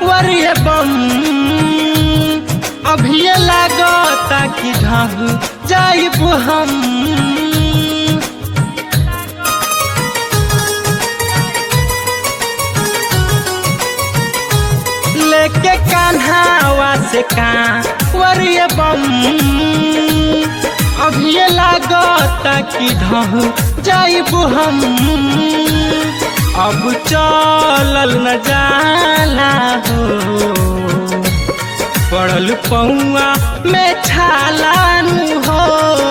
वरिय बम अभिये लागता कि ढह जाइब हम लेके कान्हावा से का वरिय बम अभिये लागता कि ढह जाइब हम अब चलल न जाला हो पड़ल पौआ में छालानु हो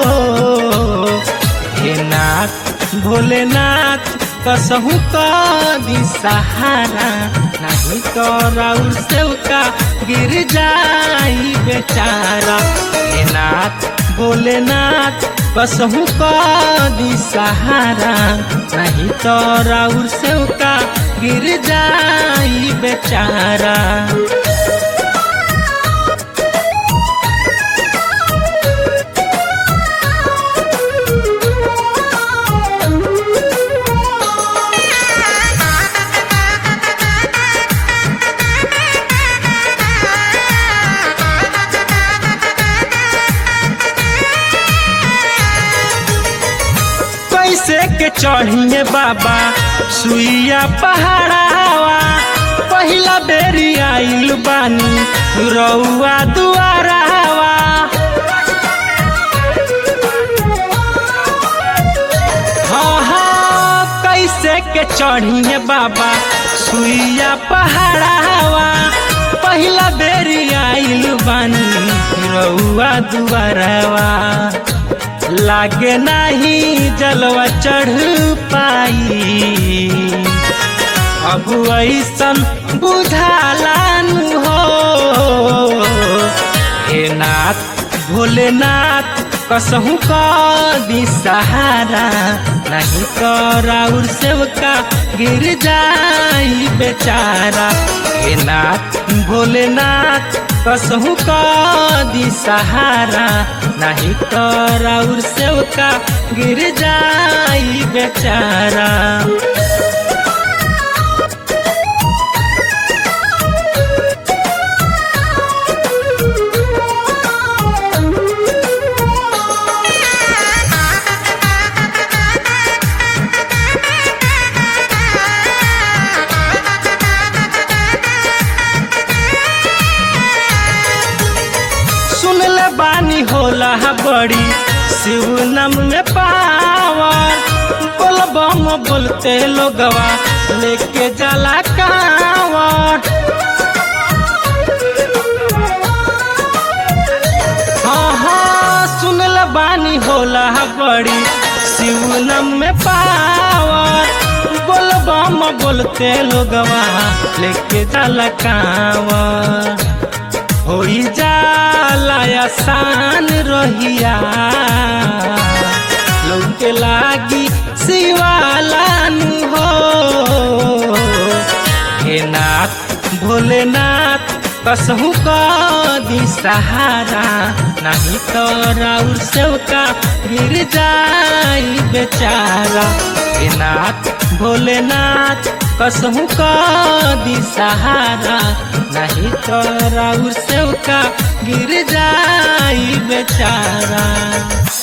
हे नाथ भोलेनाथ कसहु कदी सहारा नहीं तो राउर सेवका गिर जाई बेचारा हे नाथ भोलेनाथ कसहु कदी सहारा नहीं तो राउर सेवका गिर जाई बेचारा कैसे के चढ़िए बाबा सुइया पहाड़ावा पहिला बेरी आइल बानी रउआ दुआरावा हाँ हाँ कैसे के चढ़िए बाबा सुइया पहाड़ावा पहिला बेरी आइल बानी रउआ दुआरावा लागे नाही जलवा चढ़ पाई अब ऐसन बुझालानु हो हे नाथ भोलेनाथ कसहु कदी सहारा नहीं तो राउर सेवका गिर जाई बेचारा हे नाथ भोलेनाथ कसहु कदी सहारा नहीं तो राउर सेवका गिर जाई बेचारा सुनले बानी होला बड़ी शिव नम में पावर बोल बम बोलते लोगवा लेके जला कावर हाँ हाँ सुनले बानी होला बड़ी शिव नम में पावर बोल बम बोलते लोगवा लेके जला कावर होई जाला आसान रहिया लौके लागी शिवालानु हो हे नाथ भोलेनाथ कसहु कदी सहारा नहीं तो राउर सेवका गिर जाई बेचारा हे नाथ भोलेनाथ कसहु कदी सहारा नहीं तो राउर सेवका गिर जाई बेचारा